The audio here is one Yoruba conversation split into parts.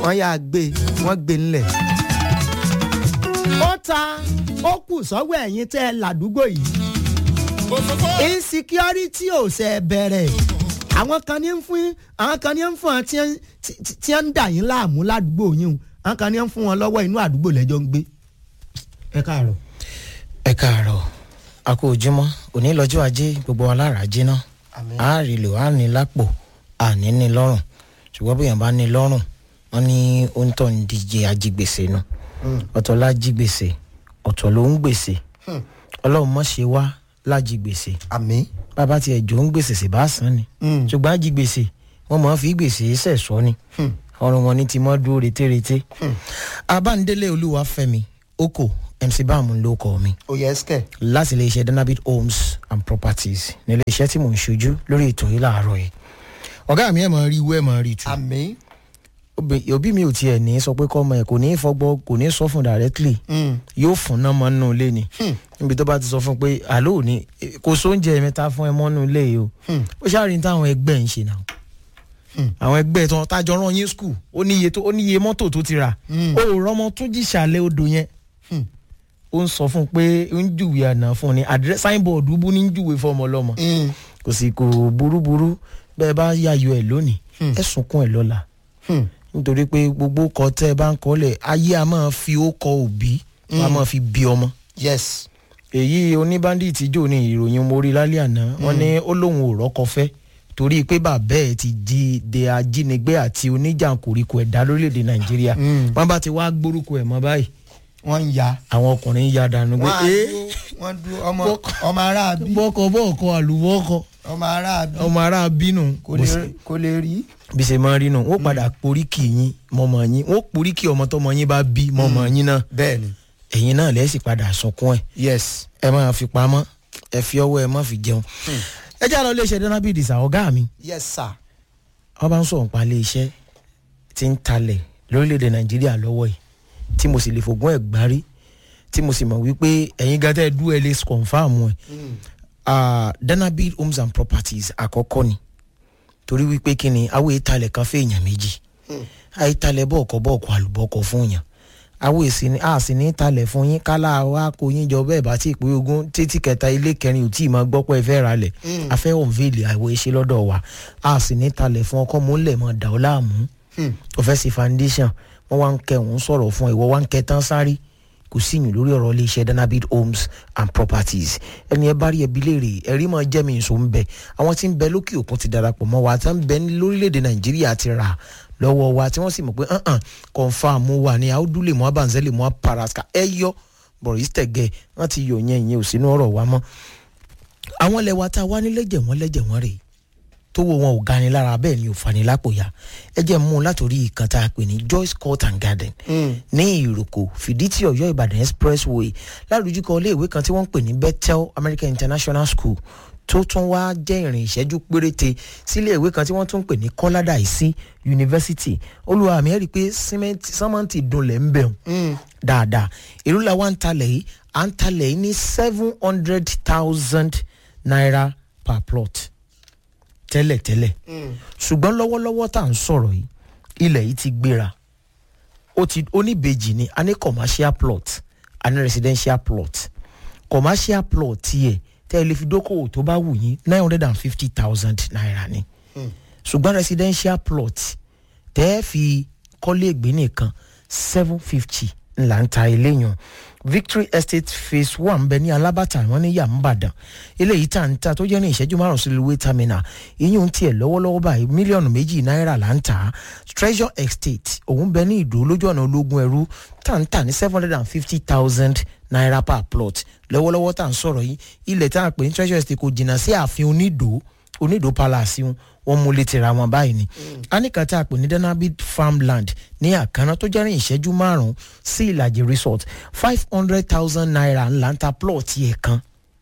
wọ́n yà gbé wọ́n gbé ńlẹ̀. ó ta ó kù sọ́wọ́ ẹ̀yìn tẹ́ ẹ ládùúgbò yìí insecurity ò ṣe bẹ̀rẹ̀ àwọn kan ní ń fún àwọn kan ní ń fún wọn tí ń dà yín láàmú ládùúgbò yín o àwọn kan ní ń fún wọn lọ́wọ́ inú àdúgbò lẹ́jọ́ ń gbé. ẹ káàárọ̀. ẹ káàárọ̀ a kú ojúmọ́ òní lọ́jọ́ ajé gbogbo alára jiná a rí lò á ní lápò àní ní lọ́rùn ṣùgbọ́n bóyá bá ní lọ́rùn wọ́n ní oúntọ́ ń díje ajígbèsè nu ọ̀tọ̀ lájígbèsè ọ̀tọ̀ ló ń gbèsè ọlọ́run mọ̀ ṣe wá lájígbèsè àmì. bàbá tiẹ̀ jò ń gbèsè sì bá san ni ṣùgbọ́n ajígbèsè wọ́n máa fi gbèsè sẹ̀sọ́ ni ọrùn wọn ní ti mọ́ dúró retéreté abándélé olúwàfẹ́mi oko mc báàmù ló kọ mi oyè ẹsikẹ. láti iléeṣẹ́ danabit homes and properties ní iléeṣẹ́ tí mò ń ṣojú lórí ètò yìí láàárọ̀ yìí ọ̀gá mi ẹ̀ máa rí iwú ẹ̀ máa rí tu àmì. òbí mi ò tiẹ̀ ní sọ pé kọ́ ọmọ ẹ̀ kò ní í fọgbọ́ kò ní í sọ fún directly yóò fún náà mọ́ nínú ilé ni níbi tó bá ti sọ fún pé àlọ́ òní kò sóúnjẹ mẹ́ta fún ẹ mọ́ nínú ilé yìí o ó ṣàrí táwọn ẹgbẹ́ ń ṣe náà àwọn ẹgbẹ́ tó tájọ rán yín skul ó níye tó ó níye mọ́tò tó ti rà ó rọmọ tó jìṣàlẹ̀ odò yẹn ó ń sọ fún un pé ń júwe àná fún un ní àdírẹ́ signboard bú ní júwe fọmọ lọ́mọ kò sì kò burúburú bẹ́ẹ̀ bá yàyò ẹ̀ lónìí ẹ̀ sunkún ẹ̀ lọ́la nítorí pé gbogbo kọ tẹ́ ẹ bá ń kọ́lẹ̀ ayé a máa fi ó kọ òbí a máa fi bí ọmọ. yes. èyí oníbàndìtì jò ní ìròyìn mórí lálẹ́ àná wọ́n ní ó lóun ò rọ́kọ fẹ́ torí pé bàbá ẹ̀ ti di de ajínigbé àti oníjàǹkóríkò ẹ̀dá lórílẹ̀‐èdè nàìjíríà wọ́n bá ti wá gbórúkọ ẹ̀ mọ́ báyìí wọ́n ń ya. àwọn ọkùnrin ń ya dànù pé wọ́n á ee dúró wọ́n dúró ọmọ ọmọ ará bí bọ́kọ bọ́ọ̀kọ àlùbọ́ọ̀kọ ọmọ ará bí ọmọ ará bínú kò lè kò lè rí. bí ṣe máa rí nù wọ́n padà poríkì yín mọ́mọ́ yín wọ́n poríkì ọmọ tọmọ yín bá bí mọ́mọ́ yín náà bẹ́ẹ̀ni. ẹ̀yin náà lẹ́sìn padà sunkún ẹ̀ yes. ẹ máa fi pamọ́ ẹ fi ọwọ́ ẹ má fi jẹun. ẹ jẹ́ àlọ́ iléeṣẹ́ dánábìdì sà ọ̀gá mi yes sir. wọ́n bá ń sọ̀rọ̀ nípa iléeṣẹ́ tí ń talẹ̀ lórílẹ̀‐èdè nàìjíríà lọ́wọ́ yìí tí mo sì lè fògùn ẹ̀ gbárí tí mo sì mọ̀ wípé ẹ̀yin gàtẹ́ dú ẹ lè confam ẹ̀ danabid homes and properties àkọ́kọ́ ni torí wípé kí ni àwọn ìtalẹ̀ kan fẹ́ èèyàn méjì àìtalẹ̀ bọ́ọ̀kọ́ bọ́ọ̀kọ́ àlùbọ́ọ̀kọ́ fún yàn àwọn èsì ni a sì ní talẹ̀ fún yín kálá wa kó yín jọ bẹ́ẹ̀ bá tí ì pé ogún títí kẹta ilé kẹrin ò tí ì máa gbọ́ pé ẹ fẹ́ ra lẹ̀ a fẹ́ òǹvèlè àìwọ̀ iṣẹ́ lọ́dọ̀ wa a sì ní talẹ̀ fún ọkọ mú lẹ̀ mọ́ dà ọ́ láàmú o fẹ́ sí foundation wọ́n wá ń kẹ́ òun sọ̀rọ̀ fún ìwọ wá ń kẹ́ tán sáré kò sí ìyìn lórí ọ̀rọ̀ iléeṣẹ́ danabid homes and properties ẹni ẹ bá rí ẹbí léèrè ẹ̀rí máa jẹ́ mi ìṣó ń bẹ àwọn tí ń bẹ lókè òkun ti darapọ̀ mọ́ wa tí wọ́n ń bẹ lórílẹ̀‐èdè nàìjíríà ti rà lọ́wọ́ wa tí wọ́n sì mọ̀ pé hàn confam wà ní àwùdúlẹ̀ mọ́ abanzẹ́lẹ̀ mọ́ paraska ẹ yọ boris tẹ̀gẹ̀ wọ́n ti yọ yẹn ìyẹn ò sínú ọ̀rọ̀ wa mọ́ àwọn ilẹ̀ wa tá a wá ní lẹ́jẹ̀ wọ́n lẹ́jẹ̀ wọ́n rèé tó wo wọn ò gani lára bẹ́ẹ̀ ni ò fani lápò ya ẹ jẹ́ mú un látòrí ìkan tá a pè ní joyce court and garden ní ìròkò fìdítì ọ̀yọ́ ìbàdàn expressway lárúdúkọ iléèwé kan tí wọ́n ń pè ní bethel american international school tó tún wá jẹ́ ìrìn ìṣẹ́jú péréte sílé ìwé kan tí wọ́n tún ń pè ní kọ́ládà ìsí yunifásitì olùwà àmì ẹ̀ rí i pé sẹ́mẹ́ǹtì dunlẹ̀ ń bẹ̀rù dáadáa èrú la wá ń talẹ̀ yìí à ń talẹ̀ yìí ní seven hundred thousand naira per plot tẹ́lẹ̀tẹ́lẹ̀ ṣùgbọ́n lọ́wọ́lọ́wọ́ tá à ń sọ̀rọ̀ yìí ilẹ̀ yìí ti gbéra ó ti oníbejì ni a ní commercial plot a ní residential plot commercial plot tiẹ̀ tẹ́ ẹ lè fi dókòwò tó bá wù yín nine hundred and fifty thousand naira ni ṣùgbọ́n residential plot tẹ́ ẹ fi kọ́lé ìgbé nìkan seven fifty ńlá ń ta eléyàn victory estate phase one bẹ ní alábàtà wọn ní yàmbàdàn eléyìí tá ń ta tó jẹ́ ní ìṣẹ́jú márùn sí railway terminal ìyún tiẹ̀ lọ́wọ́lọ́wọ́ báyìí mílíọ̀nù méjì náírà là ń tà treasure estate òun bẹ ní ìdó lójú ọ̀nà ológun ẹrú tá ń tà ní seven hundred and fifty thousand naira per plot lọ́wọ́lọ́wọ́ tá ń sọ̀rọ̀ yìí ilẹ̀ tá a pè ní treasure estate kò jìnnà sí ààfin onídò onídò palace wọn mú létí ra wọn báyìí ni anika tá a pè ní danabit farmland ní àkànná tó jẹ́rìn ìṣẹ́jú márùn-ún sí ìlàjì resort five hundred thousand naira ńlá ń ta plot yẹ kan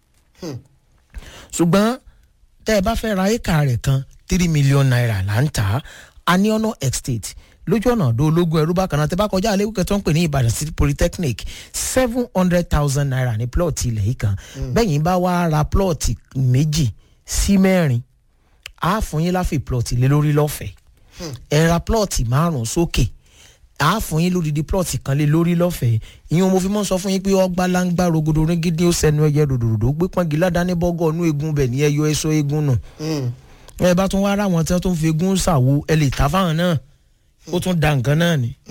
ṣùgbọ́n tẹ́ ẹ bá fẹ́ ra éka rẹ̀ kan three million naira là ń tà á aniona estate lójú ọ̀nà ọ̀dọ́ ológun ẹ̀rú bákan náà tẹ́ bá kọjá àlékún tó ń pè ní ìbàdàn city polytechnic seven hundred thousand naira ní plot ilẹ̀ yìí kan bẹ́yìn bá wá ra plot méjì sí mẹ́rin á fún yín láfi plot lé lórí lọ́fẹ̀ẹ́ ẹ ra plot márùn-ún sókè a fún yín lódìdí plọ̀tì kan lé lórí lọ́fẹ̀ẹ́ ìyẹn mo fi mọ́ sọ fún yín pé ọgbà láǹgbà rogodo rígídí ó sẹnu ẹyẹ ròdòdòdò gbé pọ́ngi ládàáni bọ́gọ́ ọ̀nù egun bẹ̀ ní ẹyọ ẹ̀ṣọ́ egun nù ẹ bá tún wá rà wọn tí wọ́n tún fi egun ṣàwo ẹ lè ta fáwọn náà ó tún da nǹkan náà ni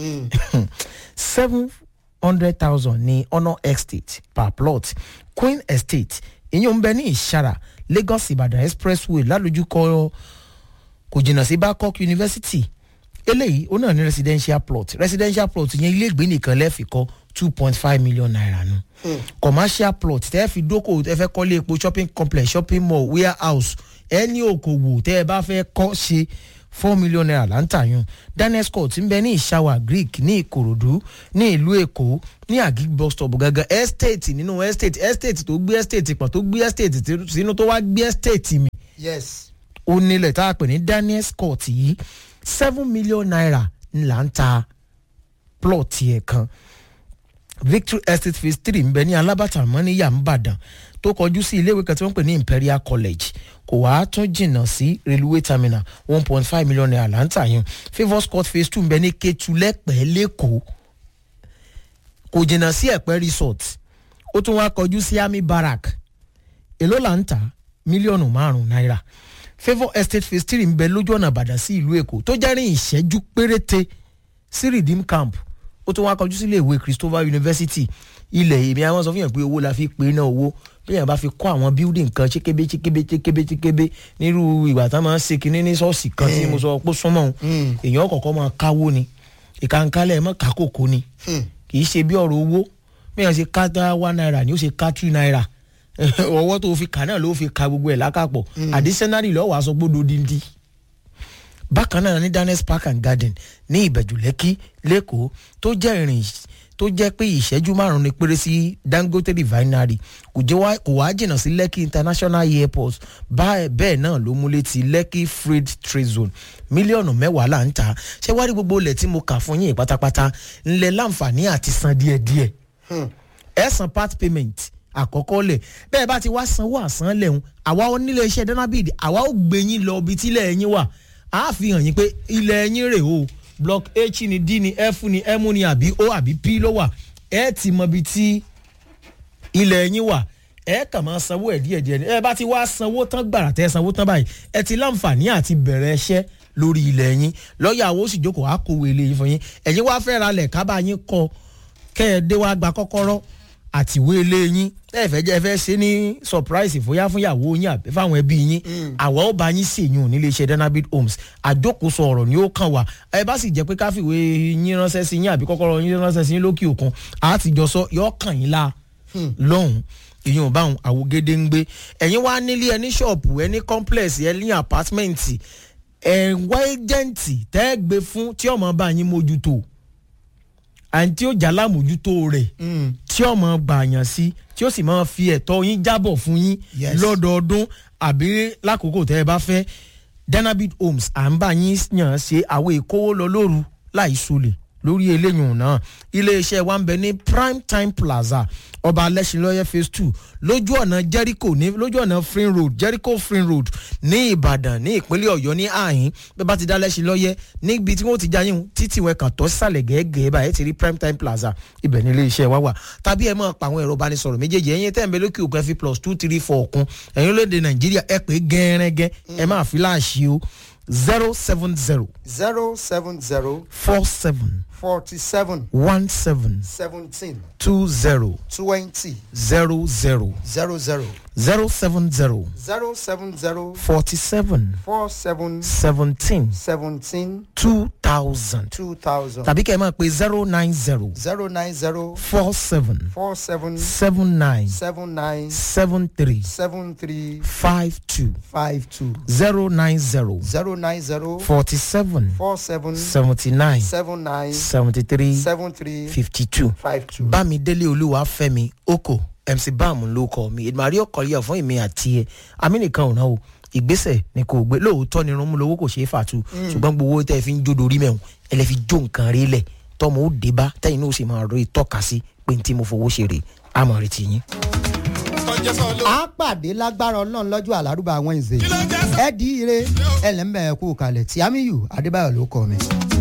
seven hundred thousand ní honour estate per plot queen estate ìyẹn ń bẹ ní ìṣara lagos ìbàdàn expressway lálójúkọ kò jìnnà sí babcock university eléyìí ó náà ní residential plot residential plot yẹn ilé ìgbé nìkan lẹ́ẹ̀fì kọ́ two point five million naira nu commercial plot tẹ́ ẹ fi dókòwò tẹ́ ẹ fẹ́ kọ́lé epo shopping complex shopping mall warehouse ẹni òkòwò tẹ́ ẹ bá fẹ́ kọ́ ṣe four million naira là ń tà yún daniel scott ń bẹ ní ìṣàwà greek ní ìkòròdú ní ìlú èkó ní agig bus stop gangan estate nínú estate estate tó gbé estate pọ̀ tó gbé estate sínú tó wá gbé estate mi yes. ó nílẹ̀ tá a pè ní daniel scott yìí seven million naira ńlá ń ta plot yẹn kan victory estate phase three ń bẹ ní alábàtà mọ́níyà ńbàdàn tó kọjú sí iléèwé kan tí wọ́n ń pè ní imperial college kò wá tún jìnnà sí railway terminal one point five million naira là ń tà yẹn favours court phase two ń bẹ ní ketu lẹ́pẹ́ lẹ́kọ̀ọ́ kò jìnnà sí ẹ̀pẹ́ resort ó tún wá kọjú sí army barrack èló là ń tà mílíọ̀nù márùn-ún náírà favour estate phase three ń bẹ lójú ọ̀nà àbàdàn sí ìlú èkó tó jẹ́ rìn ìṣẹ́jú péréte sí redeem camp ó tún wá kọjú sílé ìwé christopher university ilẹ̀ èmi àwọn sọ fún yàn pé owó la fi pè náà owó bí yàn bá fi kọ́ àwọn building kan ṣékébé ṣékébé ṣékébé ṣékébé nírú ìgbà tá a máa ń ṣe kinní ní ṣọ́ọ̀ṣì kan tí mo sọ pé súnmọ́ òun èèyàn kọ̀ọ̀kan máa káwó ni ìkànkálẹ̀ mọ́ kákòkò ni kì í ṣe bí ọ̀rọ̀ owó bí yàn ṣe ká dá one naira ni ó ṣe ká two naira ọwọ́ tó fi kà náà ló fi ka gbogbo ẹ̀ lákàpọ̀ additionally lọ́wọ́ aṣọ gbódò díndín bákan náà ní daniels park and garden ní ìbẹ̀jù lẹ́kí lẹ́kọ̀ọ́ tó jẹ́ ìrìn tó jẹ́ pé ìṣẹ́jú márùn-ún ni péré sí dangote refinery kò jẹ́ wá kò wá jìnnà sí lekki international airport bẹ́ẹ̀ náà ló mú létí lekki freight trade zone mílíọ̀nù mẹ́wàá là ń tà ṣé wá rí gbogbo ilẹ̀ tí mo kà fún yín pátápátá ńlẹ̀ láǹfààní àti san díẹ̀díẹ̀ ẹ̀ san part payment àkọ́kọ́ lẹ̀ bẹ́ẹ̀ bá ti wá sanwó àsán lẹ́hùn àwa onílé iṣẹ́ danabid àwa ó gbé yín lọ ibi tí ilẹ̀ yín wà á fi hàn yín pé ilẹ̀ yín rè o block h ni d ni f ni m ni àbí o àbí p ló wà ẹ ti mọ ibi tí ilẹ̀ yín wà ẹ kàn máa sanwó ẹ̀ díẹ̀ díẹ̀ ẹ bá ti wá sanwó tán gbàrà tẹ́ sanwó tán báyìí ẹ ti láǹfààní àti bẹ̀rẹ̀ ẹṣẹ́ lórí ilẹ̀ yín lọ́ọ̀yà àwọn oṣù jókòó á kó wèlé yín fún yín ẹ̀yin wá fẹ́ ra lẹ̀ kábà yín kọ kẹ́ ẹ dé wá gba kọ́kọ́rọ́ àtiwé ilé yín ẹ fẹ́ jẹ́ ẹ fẹ́ ṣe ní surprise fóyá fúnyàwó yín àbí fáwọn ẹbí yín àwa ó bá yín ṣèyún nílé iṣẹ́ danabit homes àjókòóso ọ̀rọ̀ ni ó kàn wá ẹ bá sì jẹ́ pé káfíwé yín ránṣẹ́ sí yín àbí kọ́kọ́rọ́ yín ránṣẹ́ sí yín lókè òkun àtijọ́ sọ yọ kàn yín la lọ́hùn ìyẹn ò bá àwọn àwògede ń gbé ẹ̀yin wá nílé ẹ ní ṣọ́ọ̀pù ẹ ní complex ẹ ní apartment ẹ̀ ń wá ẹjẹ̀ǹtì tẹ́ ẹ gbé fún tí ọmọ bá yín mójútó àǹtí ó jà lámójútó rẹ̀ tí ọmọ gbàyàn sí tí ó sì máa fi ẹ̀tọ́ yín jábọ̀ fún yín Yes. lọ́dọọdún àbí lákòókò tẹ́ ẹ bá fẹ́ danabit homes à ń bá yín yàn ṣe àwọn ìkówó lọ lóru láì sulè lórí eléyìí náà iléeṣẹ́ wa ń bẹ ní prime time plaza ọba alẹ́sìnlọ́yẹ phase two lójú ọ̀nà jericho ní lójú ọ̀nà free road jericho free road ní ìbàdàn ní ìpínlẹ̀ ọ̀yọ́ ní àhín bẹ́ẹ̀ bá ti dá lẹ́sìnlọ́yẹ níbi tí wọ́n ti já yín títí wọn kàn tọ́ sísàlẹ̀ gẹ́gẹ́ báyìí ti rí prime time plaza ibẹ̀ ní iléeṣẹ́ wa wà tàbí ẹ máa pa àwọn ẹ̀rọ ìbánisọ̀rọ̀ méjèèjì ẹ̀yin tẹ́ ń bẹ lókè òkun ẹ fi plus two three four kún ẹ̀yin olóde nàìjíríà ẹ pé gẹ́rẹ́gẹ́ ẹ máa fi láàṣì o zero seven zero zero seven zero four seven forty seven one seven seventeen two zero twenty zero zero zero zero zero seven zero zero seven zero forty seven four seven seventeen seventeen two thousand two thousand tàbí kẹ́ ẹ máa pe zero nine zero zero nine zero four seven four seven seven nine seven nine seven three seven three five two five two zero nine zero zero nine zero forty seven four seven seventy nine seven nine seventy three seven three fifty two five two. bámidélé olúwa fẹ́mi oko mc bam ló kọ mi ìdùnnú ọkọlẹ́yà fún èmi àti ẹ amínìkan ò náà o ìgbésẹ̀ ni kò gbé lóòótọ́ ni irunmú lowó kò ṣeé fàtú ṣùgbọ́n gbogbo owó tẹ́ ẹ fi ń jó dorí mẹ́wọ̀n ẹ lè fi jó nǹkan rí lẹ̀ tọmọ ó dé bá tẹ́yìn náà ó sì máa rí tọ́ka sí pé ní tí mo fowó ṣe rè àmọ̀ retí yín. a pàdé lágbára ọlọ́run lọ́jọ́ àlárúbá àwọn ìzè ẹ di ire ẹlẹ́mẹ̀ẹ́kú kalẹ̀ tí amiyu adébáyọ̀ ló kọ́ mi.